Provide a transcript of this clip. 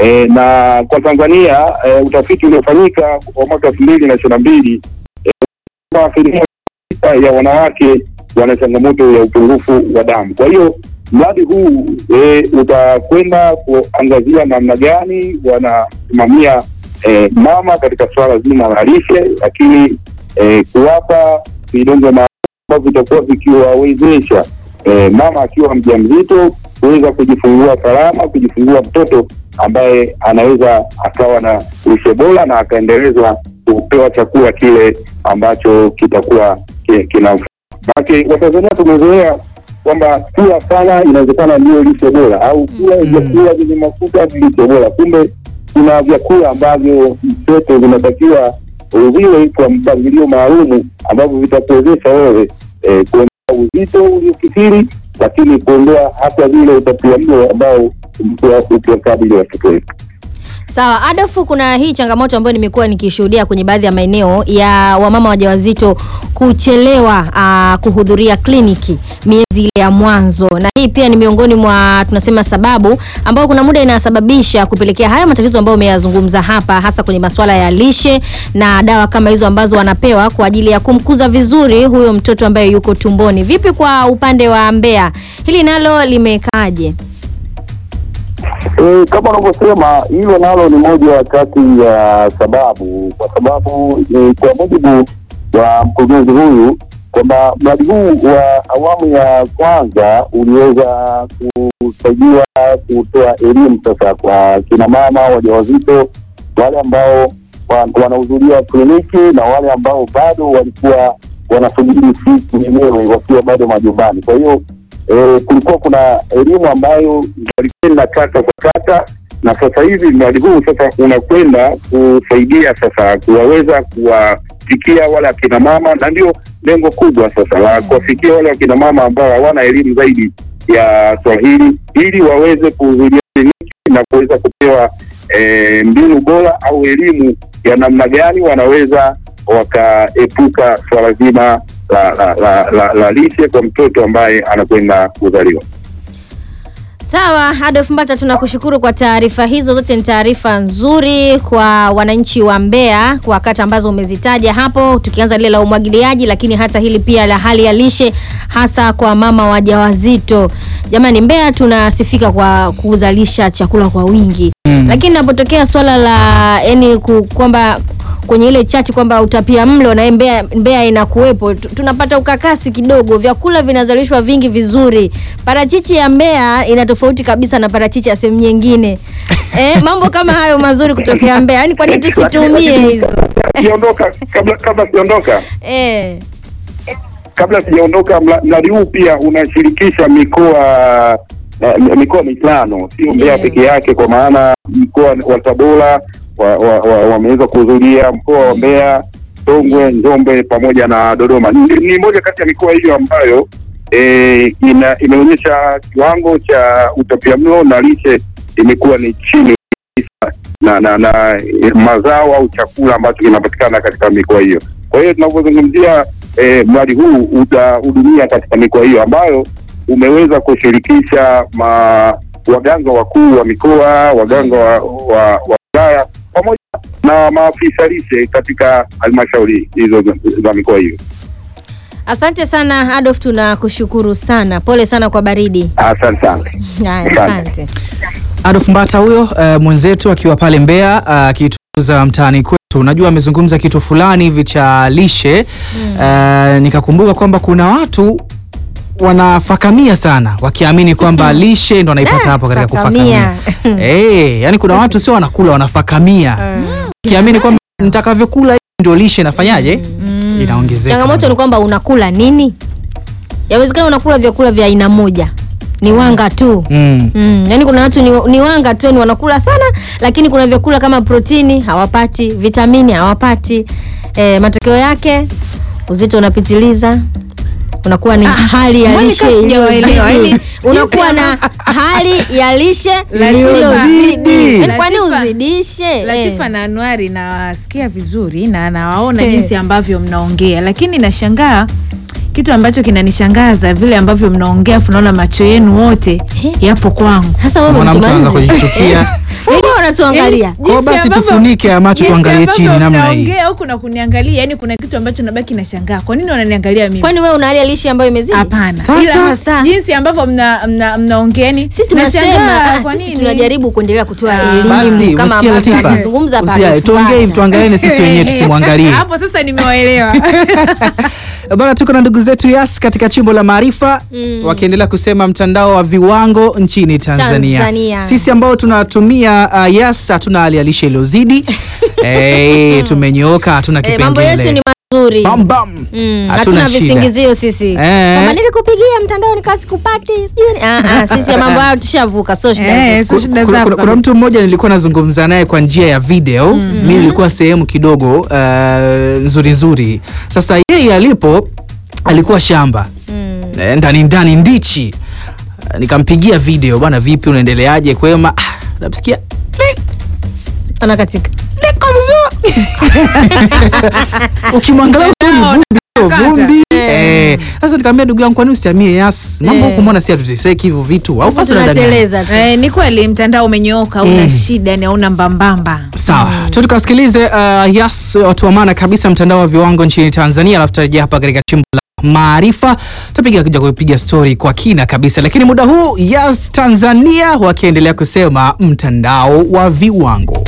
e, na kwa Tanzania e, utafiti uliofanyika wa mwaka elfu mbili na ishirini na mbili kwamba asilimia tisa ya wanawake wana changamoto ya upungufu wa damu. Kwa hiyo mradi huu e, utakwenda kuangazia namna gani wanasimamia e, mama katika suala zima la lishe, lakini e, kuwapa vidonge maalum ambavyo vitakuwa vikiwawezesha e, mama akiwa mjamzito kuweza kujifungua salama, kujifungua mtoto ambaye anaweza akawa na lishe bora na akaendelezwa kupewa chakula kile ambacho kitakuwa ki- kina Maanake Watanzania tumezoea kwamba kula sana inawezekana ndio lishe bora au kula Mm. vyakula vyenye mafuta ni lishe bora. Kumbe kuna vyakula ambavyo mtoto vinatakiwa uvile kwa mpangilio maalumu ambavyo vitakuwezesha wewe eh, kuondoa uzito uliokithiri, lakini kuondoa hata vile utapiamlo ambao umekuwa ukiwakabili watoto wetu. Sawa, Adolfu, kuna hii changamoto ambayo nimekuwa nikishuhudia kwenye baadhi ya maeneo ya wamama wajawazito kuchelewa aa, kuhudhuria kliniki miezi ile ya mwanzo, na hii pia ni miongoni mwa tunasema sababu ambayo kuna muda inasababisha kupelekea haya matatizo ambayo umeyazungumza hapa, hasa kwenye masuala ya lishe na dawa kama hizo ambazo wanapewa kwa ajili ya kumkuza vizuri huyo mtoto ambaye yuko tumboni. Vipi kwa upande wa Mbeya, hili nalo limekaaje? E, kama unavyosema hilo nalo ni moja kati ya sababu, kwa sababu e, kwa mujibu wa mkurugenzi huyu kwamba mradi huu wa awamu ya kwanza uliweza kusaidia kutoa elimu sasa kwa kina mama wajawazito, wale ambao wa- wanahudhuria kliniki na wale ambao bado walikuwa wanasubiri siku yenyewe wakiwa bado majumbani. Kwa hiyo e, kulikuwa kuna elimu ambayo walikwenda kata kwa kata, na sasa hivi mradi huu sasa unakwenda kusaidia sasa kuwaweza kuwafikia wale akina mama, na ndio lengo kubwa sasa la kuwafikia wale akina mama ambao hawana elimu zaidi ya Swahili ili waweze kuhudhuria kliniki na kuweza kupewa e, mbinu bora au elimu ya namna gani wanaweza wakaepuka swala zima la, la, la, la, la lishe kwa mtoto ambaye anakwenda kuzaliwa. Sawa, Adolf Mbata, tunakushukuru kwa taarifa hizo. Zote ni taarifa nzuri kwa wananchi wa Mbeya kwa kata ambazo umezitaja hapo, tukianza lile la umwagiliaji, lakini hata hili pia la hali ya lishe, hasa kwa mama wajawazito. Jamani, Mbeya tunasifika kwa kuzalisha chakula kwa wingi Mm. lakini inapotokea swala la yani ku- kwamba kwenye ile chati kwamba utapia mlo na Mbeya, Mbeya inakuwepo, tu- tunapata ukakasi kidogo. Vyakula vinazalishwa vingi vizuri. Parachichi ya Mbeya ina tofauti kabisa na parachichi ya sehemu nyingine. Eh, mambo kama hayo mazuri kutokea Mbeya, yani kwa nini tusitumie hizo? Siondoka kabla kabla sijaondoka Eh. kabla sijaondoka, mla- mradi huu pia unashirikisha mikoa uh, mikoa mitano, sio Mbeya Yeah. peke yake, kwa maana mkoa wa Tabora wameweza wa, wa, wameweza kuhudhuria, mkoa wa Mbeya, Songwe, Njombe pamoja na Dodoma. Ni, ni moja kati ya mikoa hiyo ambayo e, ina, imeonyesha kiwango cha utapiamlo na lishe imekuwa ni chini kabisa na, na, na e, mazao au chakula ambacho kinapatikana katika mikoa hiyo. Kwa hiyo tunapozungumzia e, mradi huu utahudumia katika mikoa hiyo ambayo umeweza kushirikisha ma, waganga wakuu wa mikoa, waganga wa, wa, wa wilaya pamoja na maafisa lishe katika halmashauri hizo za, za mikoa hiyo. Asante sana Adolf, tunakushukuru sana. Pole sana kwa baridi. Asante sana. Haya, Asante. asante. Adolf Mbata huyo uh, mwenzetu akiwa pale Mbeya akituza mtaani kwetu. Unajua amezungumza kitu fulani hivi cha lishe uh, nikakumbuka kwamba kuna watu wanafakamia sana wakiamini kwamba lishe ndo anaipata Ah, hapo katika fakamia. kufakamia. Eh, yani kuna watu sio wanakula wanafakamia. Kiamini kwamba nitakavyokula hivi ndio lishe inafanyaje? Inaongezeka. Changamoto ni kwamba unakula nini? Yawezekana unakula vyakula vya aina moja, ni wanga tu. Mm. Mm, yani kuna watu ni, ni wanga tu, yani wanakula sana, lakini kuna vyakula kama protini hawapati, vitamini hawapati. E, matokeo yake uzito unapitiliza unakuwa ni hali ya mbona lishe kama sijawaelewa, iliyozidi. yani, unakuwa na hali ya lishe Iliyozidi. iliyozidi. Yani kwani Latifa- uzidishe? Latifa Eh. na Anuari nawasikia vizuri na nawaona Eh. jinsi ambavyo mnaongea, lakini nashangaa kitu ambacho kinanishangaza vile ambavyo mnaongea, afu naona macho yenu wote Eh. yapo kwangu. Sasa wewe Mwana mtu mtu anaanza manzi. kujichukia. Wewe unatuangalia. Yaani, Kwa hiyo jinsi basi ambavyo- tufunike ya macho jinsi tuangalie ambavyo chini namna hii. mnaongea huku na kuniangalia yani kuna kitu ambacho nabaki nashangaa kwa nini wananiangalia mimi kwani wewe unalia lishe ambayo imezidi hapana Sasa- ila Sasa. jinsi ambavyo mna- mna- mnaongea yani sisi tunasema nashangaa ah, kwa sisi nini tunajaribu kuendelea kutoa Ah. elimu Basi kama umesikia ambavyo Latifa? anazungumza hapa Usia- Alif tuongee hivi Bata. tuangalie sisi wenyewe tusimwangalie. hapo sasa nimewaelewa Bana, tuko na ndugu zetu Yas katika chimbo la maarifa Mm. wakiendelea kusema mtandao wa viwango nchini Tanzania. Tanzania. Sisi ambao tunatumia uh, Yas hatuna hali ya lishe iliyozidi. hey, tumenyooka, hatuna Eh, kipengele. mambo yetu ni mazuri Bam, bam. Mm, Hatuna hatuna shida. visingizio sisi Eh. kama nilikupigia mtandao nikawa sikupati sijui ni- ah, ah, sisi ya mambo hayo tushavuka so shida Eh, zetu. so shida kuna, zako kuna, kuna kabisa. mtu mmoja nilikuwa nazungumza naye kwa njia ya video mi nilikuwa sehemu kidogo uh, nzuri nzuri sasa yeye alipo alikuwa shamba Mm. Eh, ndani ndani ndichi Eh, nikampigia video bwana vipi unaendeleaje kwema Ah, namsikia "Li- anakatika liko vizuri ukimwangalia huko ni vumbi, sio vumbi Eh, sasa nikamwambia ndugu yangu kwani usiamie yas mambo Eh. huku mbona si hatuteseki hivyo vitu au fasi unadanganya? tunateleza tu Eh, ni kweli mtandao umenyooka una shida ni hauna mbambamba sawa tu tukasikilize uh, yas watu wa maana kabisa mtandao wa viwango nchini tanzania alafu tutarejea hapa katika chimbo la maarifa tutapiga kuja kupiga stori kwa kina kabisa lakini muda huu yas tanzania wakiendelea kusema mtandao wa viwango